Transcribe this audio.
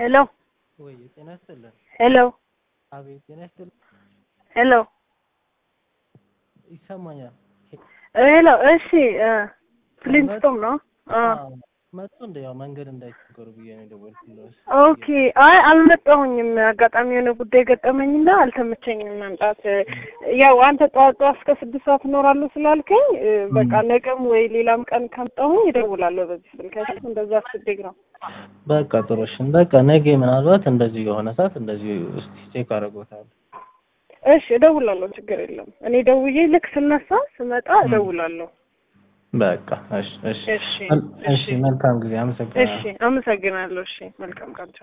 ሄሎ ወይ ጤና ይስጥልን። ሄሎ አቤት ጤና ይስጥልን። ሄሎ ይሰማኛል። ሄሎ እሺ እ ፍሊንስቶን ነው አ አዎ፣ መጡ እንደ ያው መንገድ እንዳይቸገሩ ብዬ ነው የደወልኩልሽ። ኦኬ አይ አልመጣሁኝም። አጋጣሚ የሆነ ጉዳይ ገጠመኝና አልተመቸኝም መምጣት። ያው አንተ ጠዋት ጠዋት እስከ ስድስት ሰዓት እኖራለሁ ስላልከኝ እ በቃ ነገም ወይ ሌላም ቀን ካምጣሁኝ እደውላለሁ በዚህ ስልክ አይደል? እንደዛ አስቤ ነው። በቃ ጥሩሽን በቃ ነገ ምናልባት እንደዚህ የሆነ ሰዓት እንደዚህ እስቲ ቼክ አደርጎታለሁ። እሺ እደውላለሁ፣ ችግር የለም። እኔ ደውዬ ልክ ስነሳ ስመጣ እደውላለሁ። በቃ እሺ እሺ እሺ እሺ መልካም ጊዜ አመሰግናለሁ። እሺ፣ አመሰግናለሁ። እሺ፣ መልካም ቀን።